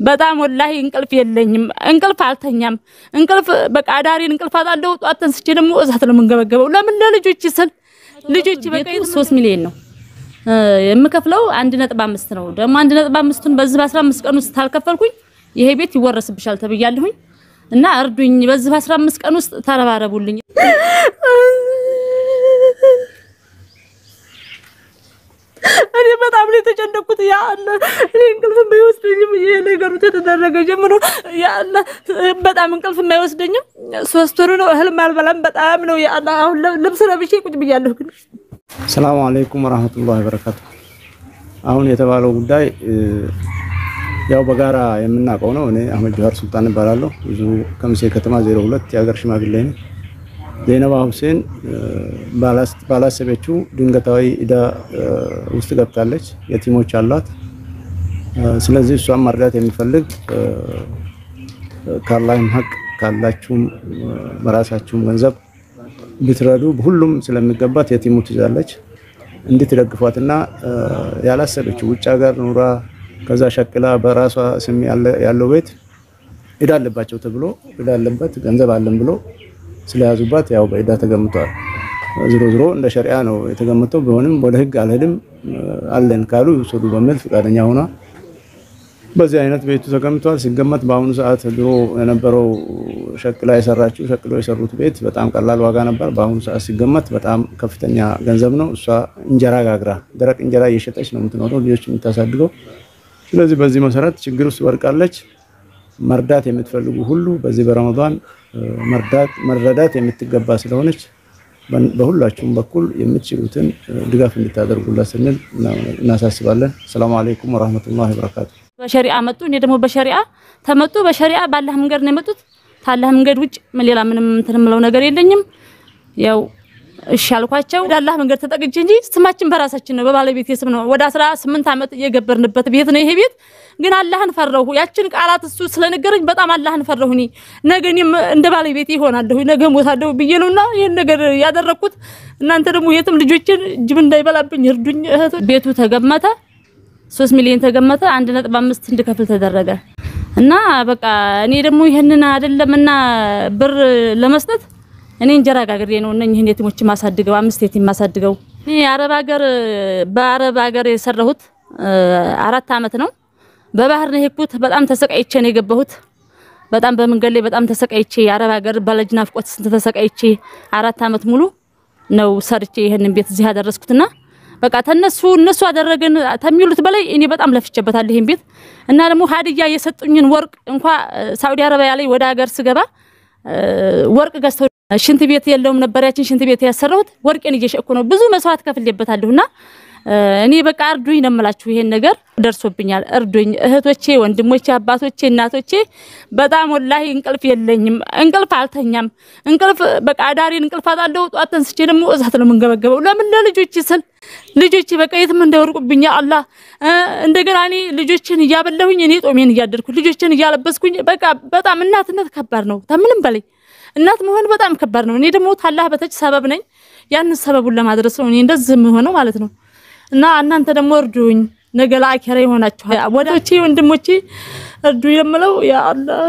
በጣም ወላሂ እንቅልፍ የለኝም። እንቅልፍ አልተኛም። እንቅልፍ በቃ አዳሪን እንቅልፍ አጣለሁ። ጧት ተንስቼ ደግሞ እሳት ነው የምንገበገበው። ለምን ለልጆች ስል ልጆች በቃ ሶስት ሚሊዮን ነው የምከፍለው አንድ ነጥብ አምስት ነው። ደግሞ አንድ ነጥብ አምስቱን በዚህ በአስራ አምስት ቀን ውስጥ ታልከፈልኩኝ ይሄ ቤት ይወረስብሻል ተብያለሁኝ እና እርዱኝ። በዚህ በአስራ አምስት ቀን ውስጥ ተረባረቡልኝ። እኔ በጣም ነው የተጨነኩት። ያ አለ እኔ እንቅልፍ የማይወስደኝም ይሄ ነገሩ ተደረገ ጀምሮ ያ አለ በጣም እንቅልፍ የማይወስደኝም ሶስት ወር ነው። እህልም አልበላም። በጣም ነው ያ አለ አሁን ልብስ ለብሼ ቁጭ ብያለሁ ግን ሰላሙ አለይኩም ወራህመቱላሂ ወበረካቱ። አሁን የተባለው ጉዳይ ያው በጋራ የምናውቀው ነው። እኔ አህመድ ጆሃር ሱልጣን እባላለሁ። ብዙ ከምሴ ከተማ 02 የሀገር ሽማግሌ ነኝ። ዘይነባ ሁሴን ባላሰበችው ድንገታዊ ዕዳ ውስጥ ገብታለች። የቲሞች አሏት። ስለዚህ እሷን መርዳት የሚፈልግ ካላህም ሀቅ ካላችሁም በራሳችሁም ገንዘብ ብትረዱ ሁሉም ስለሚገባት የቲሙ ትይዛለች እንድትደግፏትና ያላሰበችው ውጭ ሀገር ኑራ ከዛ ሸቅላ በራሷ ስም ያለው ቤት ዕዳ አለባቸው ተብሎ ዕዳ አለበት ገንዘብ አለን ብሎ ስለያዙባት ያው በዕዳ ተገምቷል። ዝሮ ዝሮ እንደ ሸሪዓ ነው የተገመተው። ቢሆንም ወደ ህግ አልሄድም አለን ካሉ ይውሰዱ በሚል ፈቃደኛ ሆኗ በዚህ አይነት ቤቱ ተገምቷል። ሲገመት በአሁኑ ሰዓት ድሮ የነበረው ሸቅላ የሰራችው ሸቅሎ የሰሩት ቤት በጣም ቀላል ዋጋ ነበር። በአሁኑ ሰዓት ሲገመት በጣም ከፍተኛ ገንዘብ ነው። እሷ እንጀራ ጋግራ ደረቅ እንጀራ እየሸጠች ነው የምትኖረው፣ ልጆች የምታሳድገው። ስለዚህ በዚህ መሰረት ችግር ውስጥ ወድቃለች። መርዳት የምትፈልጉ ሁሉ በዚህ በረመዷን መርዳት መረዳት የምትገባ ስለሆነች በሁላችሁም በኩል የምትችሉትን ድጋፍ እንድታደርጉላት ስንል እናሳስባለን። ሰላሙ አለይኩም ወራህመቱላሂ ወበረካቱ። በሸሪዓ መጡ። እኔ ደግሞ በሸሪዓ ተመጡ። በሸሪዓ ባላህ መንገድ ነው የመጡት። ታላህ መንገድ ውጭ ሌላ ምንም እንትን የምለው ነገር የለኝም። ያው እሺ አልኳቸው። ወደ አላህ መንገድ ተጠቅቼ እንጂ ስማችን በራሳችን ነው፣ በባለቤት ስም ነው። ወደ 18 ዓመት እየገበርንበት ቤት ነው ይሄ ቤት። ግን አላህን ፈራሁ። ያችን ቃላት እሱ ስለነገረኝ በጣም አላህን ፈራሁ። እኔ ነገ እኔም እንደ ባለቤት ይሆናለሁ፣ ነገ ሞታለሁ ብዬ ነውና ይሄን ነገር ያደረኩት። እናንተ ደግሞ የትም ልጆችን ጅብ እንዳይበላብኝ እርዱኝ እህቶች። ቤቱ ተገመተ ሶስት ሚሊዮን ተገመተ። አንድ ነጥብ አምስት እንድከፍል ተደረገ እና በቃ እኔ ደግሞ ይሄንን አይደለምና ብር ለመስጠት እኔ እንጀራ ጋግሬ ነው እነኝህን የቲሞች ማሳድገው አምስት የቲም ማሳድገው። እኔ አረብ ሀገር በአረብ ሀገር የሰራሁት አራት አመት ነው። በባህር ነው የሄድኩት። በጣም ተሰቃይቼ ነው የገባሁት። በጣም በመንገድ ላይ በጣም ተሰቃይቼ የአረብ ሀገር በልጅ ናፍቆት ስንት ተሰቃይቼ አራት አመት ሙሉ ነው ሰርቼ ይሄንን ቤት እዚህ ያደረስኩትና በቃ ተነሱ እነሱ አደረገን ተሚሉት በላይ እኔ በጣም ለፍቼበታለሁ ይሄን ቤት እና ደግሞ ሀዲያ የሰጡኝን ወርቅ እንኳ ሳውዲ አረቢያ ላይ ወደ ሀገር ስገባ ወርቅ ገዝተው ሽንት ቤት የለውም ነበር። ያችን ሽንት ቤት ያሰራሁት ወርቄን እየሸኩ ነው። ብዙ መስዋዕት ከፍሌበታለሁና እኔ በቃ እርዱኝ ነው የምላችሁ። ይሄን ነገር ደርሶብኛል፣ እርዱኝ እህቶቼ፣ ወንድሞቼ፣ አባቶቼ፣ እናቶቼ። በጣም ወላሂ እንቅልፍ የለኝም፣ እንቅልፍ አልተኛም። እንቅልፍ በቃ አዳሪን እንቅልፍ አጣለሁ። ጧት ተንስቼ ደግሞ እሳት ነው የምንገበገበው። ለምን ለልጆች ስል ልጆቼ በቃ የትም እንዳይወርቁብኝ አላህ። እንደገና እኔ ልጆችን እያበላሁኝ እኔ ጦሜን እያደርኩ ልጆችን እያለበስኩኝ በቃ በጣም እናትነት ከባድ ነው። ከምንም በላይ እናት መሆን በጣም ከባድ ነው። እኔ ደግሞ ታላህ በተች ሰበብ ነኝ። ያንን ሰበቡን ለማድረስ ነው እኔ እንደዚህ የምሆነው ማለት ነው። እና እናንተ ደግሞ እርዱኝ፣ ነገ ለአኬራ ይሆናችኋል። ወዳጆቼ ወንድሞቼ እርዱ የምለው ያ አላህ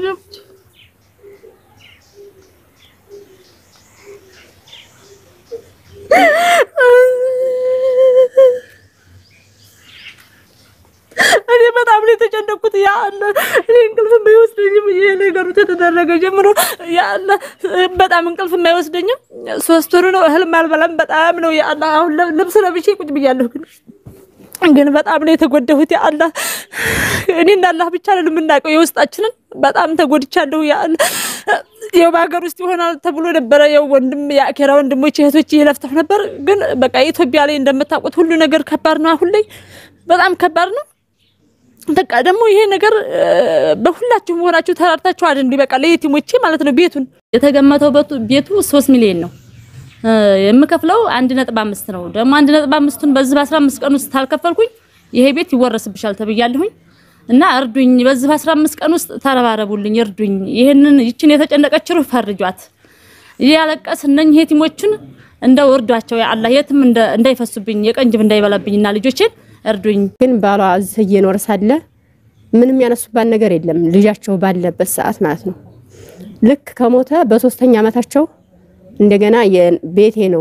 እኔ በጣም ነው የተጨነኩት። ያ አለ እኔ እንቅልፍ የማይወስደኝም ይሄ ነገሩ ተደረገ ጀምሮ ያ አለ በጣም እንቅልፍ የማይወስደኝም ሶስት ወር ነው። እህልም አልበላም። በጣም ነው ያ አለ አሁን ልብስ ለብሼ ቁጭ ብያለሁ ግን ግን በጣም ነው የተጎዳሁት። ያ አላህ እኔና አላህ ብቻ ነን የምናውቀው የውስጣችንን። በጣም ተጎድቻለሁ። ያ አላህ ያው በሀገር ውስጥ ይሆናል ተብሎ ነበረ። ያው ወንድም የአኬራ ወንድሞች እህቶች እየለፍተው ነበር። ግን በቃ ኢትዮጵያ ላይ እንደምታውቁት ሁሉ ነገር ከባድ ነው። አሁን ላይ በጣም ከባድ ነው። በቃ ደግሞ ይሄ ነገር በሁላችሁም ሆናችሁ ተራርታችሁ አይደል? በቃ ለየቲሞቼ ማለት ነው። ቤቱን የተገመተው ቤቱ ሶስት ሚሊዮን ነው የምከፍለው አንድ ነጥብ አምስት ነው። ደግሞ አንድ ነጥብ አምስቱን በዚህ በአስራ አምስት ቀን ውስጥ ታልከፈልኩኝ ይሄ ቤት ይወረስብሻል ተብያለሁኝ እና እርዱኝ። በዚህ በአስራ አምስት ቀን ውስጥ ተረባረቡልኝ፣ እርዱኝ። ይህንን ይችን የተጨነቀች ሩህ ፈርጇት። እያለቀስ እነኝህ የቲሞቹን እንደው እርዷቸው። ያ አላህ የትም እንዳይፈሱብኝ የቀንጅብ እንዳይበላብኝና ልጆችን እርዱኝ። ግን ባሏ እዚህ እየኖረ ሳለ ምንም ያነሱባት ነገር የለም። ልጃቸው ባለበት ሰዓት ማለት ነው። ልክ ከሞተ በሶስተኛ ዓመታቸው እንደገና ቤቴ ነው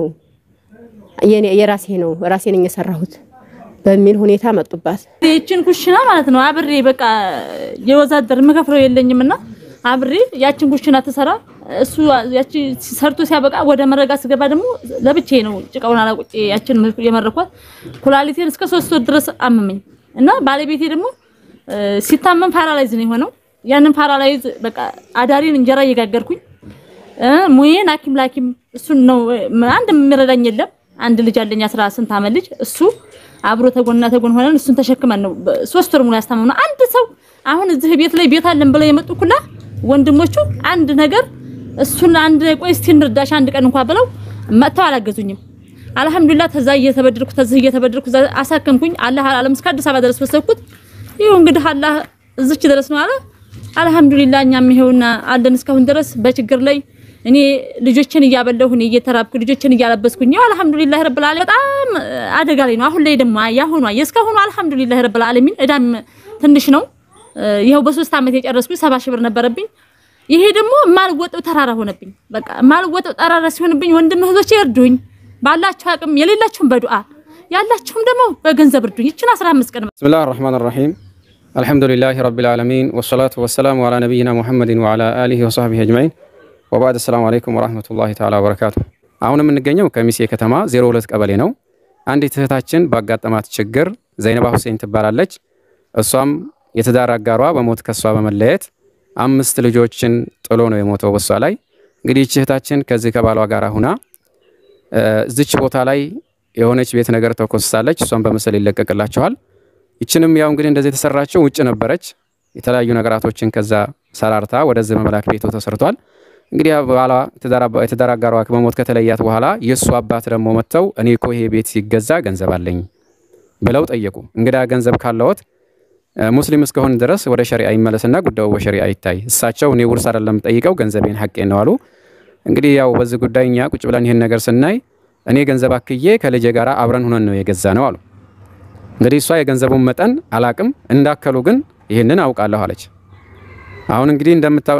የራሴ ነው ራሴ ነኝ የሰራሁት በሚል ሁኔታ መጡባት። ይችን ኩሽና ማለት ነው አብሬ በቃ የወዛደር የምከፍለው የለኝም እና አብሬ ያችን ኩሽና ትሰራ እሱ ያቺ ሰርቶ ሲያበቃ ወደ መረጋ ስገባ ደግሞ ለብቼ ነው ጭቃውን አላቁጭ ያችን የመረኳት ኩላሊቴን እስከ ሶስት ወር ድረስ አመመኝ እና ባለቤቴ ደግሞ ሲታመም ፓራላይዝ ነው የሆነው። ያንን ፓራላይዝ በቃ አዳሪን እንጀራ እየጋገርኩኝ ሙዬን ሐኪም ላኪም እሱን ነው አንድ የሚረዳኝ የለም። አንድ ልጅ አለኝ አስራ ስንት ዓመት ልጅ እሱ አብሮ ተጎንና ተጎን ሆነን እሱን ተሸክመን ነው ሶስት ወር ሙሉ ያስታመምነው። አንድ ሰው አሁን እዚህ ቤት ላይ ቤት አለን ብለው የመጡ ኩላ ወንድሞቹ አንድ ነገር እሱን አንድ ቆይ እስቲ እንርዳሽ አንድ ቀን እንኳን ብለው መጥተው አላገዙኝም። አልሐምዱሊላህ ተዛ እየተበደርኩ ተዚህ እየተበደርኩ አሳከምኩኝ። አላህ አለም እስከ አዲስ አበባ ድረስ ወሰድኩት። ይኸው እንግዲህ አላህ እዚች ድረስ ነው አለ። አልሐምዱሊላህ እኛም ይኸውና አለን እስካሁን ድረስ በችግር ላይ እኔ ልጆችን እያበለሁ እኔ እየተራብኩ ልጆችን እያለበስኩኝ ያው አልሐምዱሊላህ ረብል ዓለሚን በጣም አደጋ ላይ ነው። አሁን ላይ ደግሞ ያሁኗ የእስካሁኑ አልሐምዱሊላህ ረብል ዓለሚን እዳም ትንሽ ነው። ይኸው በሶስት ዓመት የጨረስኩኝ ሰባ ሺህ ብር ነበረብኝ። ይሄ ደግሞ የማልወጣው ተራራ ሆነብኝ። በቃ የማልወጣው ተራራ ሲሆንብኝ ወንድም እህቶቼ እርዱኝ፣ ባላችሁ አቅም የሌላችሁም በዱዓ ያላችሁም ደግሞ በገንዘብ እርዱኝ። ይችን 15 ቀን ብስሚላህ ራህማን ራሂም አልሐምዱሊላህ ረቢል ዓለሚን ወሰላቱ ወሰላሙ ዓላ ነቢይና ሙሐመድን ወዓላ አሊሂ ወሰህቢሂ አጅማዒን ወባድ አሰላሙ አለይኩም ወራህመቱላሂ ተዓላ ወበረካቱ። አሁን የምንገኘው ከሚሴ ከተማ 02 ቀበሌ ነው። አንዲት እህታችን ባጋጠማት ችግር ዘይነባ ሁሴን ትባላለች። እሷም የትዳር አጋሯ በሞት ከሷ በመለየት አምስት ልጆችን ጥሎ ነው የሞተው በሷ ላይ። እንግዲህ ይህች እህታችን ከዚህ ከባሏ ጋር ሁና እዚች ቦታ ላይ የሆነች ቤት ነገር ተኮስሳለች። እሷም በምስል ይለቀቅላችኋል። ይችንም ያው እንግዲህ እንደዚህ የተሰራችው ውጭ ነበረች። የተለያዩ ነገራቶችን ከዛ ሰራርታ ወደዚህ መመላክ ቤቱ ተሰርቷል። እንግዲህ ባሏ የትዳር አጋሯ በሞት ከተለያት በኋላ የእሱ አባት ደግሞ መጥተው እኔ እኮ ይሄ ቤት ሲገዛ ገንዘብ አለኝ ብለው ጠየቁ። እንግዳ ገንዘብ ካለዎት ሙስሊም እስከሆን ድረስ ወደ ሸሪዓ ይመለስና ጉዳዩ በሸሪዓ ይታይ። እሳቸው እኔ ውርስ አይደለም ጠይቀው ገንዘቤን ሐቄን ነው አሉ። እንግዲህ ያው በዚህ ጉዳይ እኛ ቁጭ ብለን ይህን ነገር ስናይ እኔ ገንዘብ አክዬ ከልጄ ጋር አብረን ሁነን ነው የገዛ ነው አሉ። እንግዲህ እሷ የገንዘቡን መጠን አላቅም፣ እንዳከሉ ግን ይህንን አውቃለሁ አለች። አሁን እንግዲህ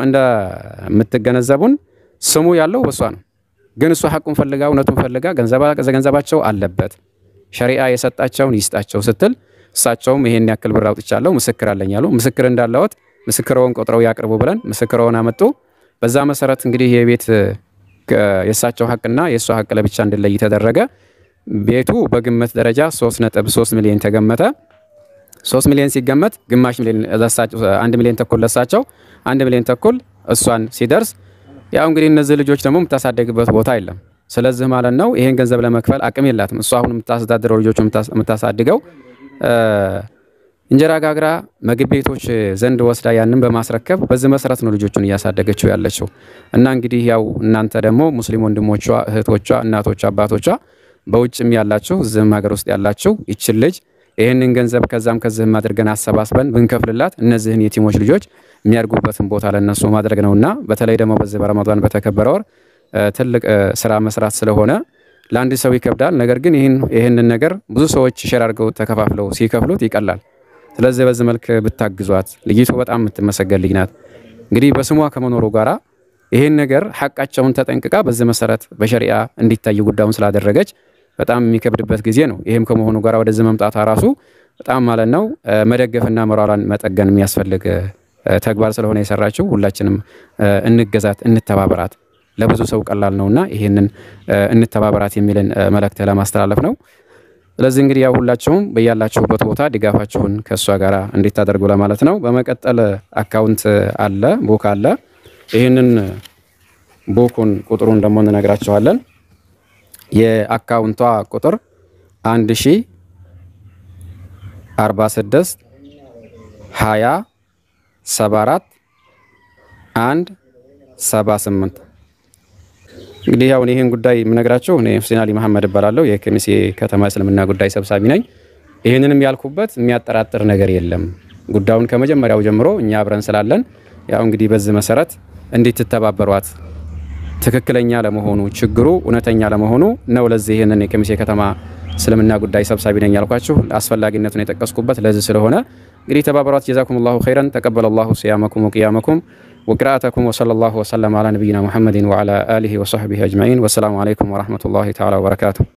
እንደምትገነዘቡን ስሙ ያለው በሷ ነው። ግን እሷ ሐቁን ፈልጋ እውነቱን ፈልጋ ገንዘባቸው አለበት ሸሪዓ የሰጣቸውን ይስጣቸው ስትል እሳቸውም ይሄን ያክል ብር አውጥቻለሁ ምስክር አለኝ አሉ። ምስክር እንዳለዎት ምስክርዎን ቆጥረው ያቅርቡ ብለን ምስክርዎን አመጡ። በዛ መሰረት እንግዲህ የቤት የእሳቸው ሐቅና የእሷ ሐቅ ለብቻ እንዲለይ ተደረገ። ቤቱ በግምት ደረጃ 3.3 ሚሊዮን ተገመተ። 3 ሚሊዮን ሲገመት ግማሽ ሚሊዮን አንድ ሚሊዮን ተኩል ለሳቸው አንድ ሚሊዮን ተኩል እሷን ሲደርስ ያው እንግዲህ እነዚህ ልጆች ደግሞ የምታሳደግበት ቦታ የለም። ስለዚህ ማለት ነው ይሄን ገንዘብ ለመክፈል አቅም የላትም። እሷ አሁን የምታስተዳድረው ልጆቹ የምታሳድገው እንጀራ ጋግራ ምግብ ቤቶች ዘንድ ወስዳ ያንን በማስረከብ በዚህ መሰረት ነው ልጆቹን እያሳደገችው ያለችው። እና እንግዲህ ያው እናንተ ደግሞ ሙስሊም ወንድሞቿ፣ እህቶቿ፣ እናቶቿ፣ አባቶቿ በውጭም ያላችሁ እዚህም ሀገር ውስጥ ያላችሁ ይችን ልጅ ይህንን ገንዘብ ከዛም ከዚህም አድርገን አሰባስበን ብንከፍልላት እነዚህን የቲሞች ልጆች የሚያድጉበትን ቦታ ለነሱ ማድረግ ነውና በተለይ ደግሞ በዚህ በረመዷን በተከበረ ወር ትልቅ ስራ መስራት ስለሆነ ለአንድ ሰው ይከብዳል። ነገር ግን ይህንን ነገር ብዙ ሰዎች ሼር አድርገው ተከፋፍለው ሲከፍሉት ይቀላል። ስለዚህ በዚህ መልክ ብታግዟት። ልጅቱ በጣም የምትመሰገን ልጅ ናት። እንግዲህ በስሟ ከመኖሩ ጋራ ይህን ነገር ሐቃቸውን ተጠንቅቃ በዚህ መሰረት በሸሪዓ እንዲታይ ጉዳዩን ስላደረገች በጣም የሚከብድበት ጊዜ ነው። ይህም ከመሆኑ ጋር ወደዚህ መምጣቷ ራሱ በጣም ማለት ነው መደገፍና መሯሯን መጠገን የሚያስፈልግ ተግባር ስለሆነ የሰራችው ሁላችንም እንገዛት፣ እንተባበራት። ለብዙ ሰው ቀላል ነውና ይህንን እንተባበራት የሚልን መልእክት ለማስተላለፍ ነው። ስለዚህ እንግዲህ ያው ሁላችሁም በያላችሁበት ቦታ ድጋፋችሁን ከእሷ ጋር እንዲታደርጉ ለማለት ነው። በመቀጠል አካውንት አለ፣ ቡክ አለ። ይህንን ቡኩን ቁጥሩን ደግሞ እንነግራችኋለን። የአካውንቷ ቁጥር አንድ ሺ አርባ ስድስት ሀያ ሰባ አራት አንድ ሰባ ስምንት እንግዲህ ያው ይህን ጉዳይ የምነግራቸው እኔ ሁሴን አሊ መሐመድ እባላለሁ። የከሚሴ ከተማ እስልምና ጉዳይ ሰብሳቢ ነኝ። ይህንንም ያልኩበት የሚያጠራጥር ነገር የለም። ጉዳዩን ከመጀመሪያው ጀምሮ እኛ አብረን ስላለን ያው እንግዲህ በዚህ መሰረት እንድትተባበሯት ትክክለኛ ለመሆኑ ችግሩ እውነተኛ ለመሆኑ ነው። ለዚህ ይህንን የከሚሴ ከተማ እስልምና ጉዳይ ሰብሳቢ ነኝ ያልኳችሁ አስፈላጊነቱን የጠቀስኩበት ለዚህ ስለሆነ እንግዲህ ተባበሯት። ጀዛኩም ላሁ ኸይረን ተቀበለ ላሁ ሲያመኩም ወቅያመኩም ወቅራአተኩም ወሰለ ላሁ ወሰለም አላ ነቢይና ሙሐመድን ወዓላ አሊሂ ወሰሕቢሂ አጅማዒን ወሰላሙ አለይኩም ወረሕመቱላሂ ተዓላ ወበረካቱ።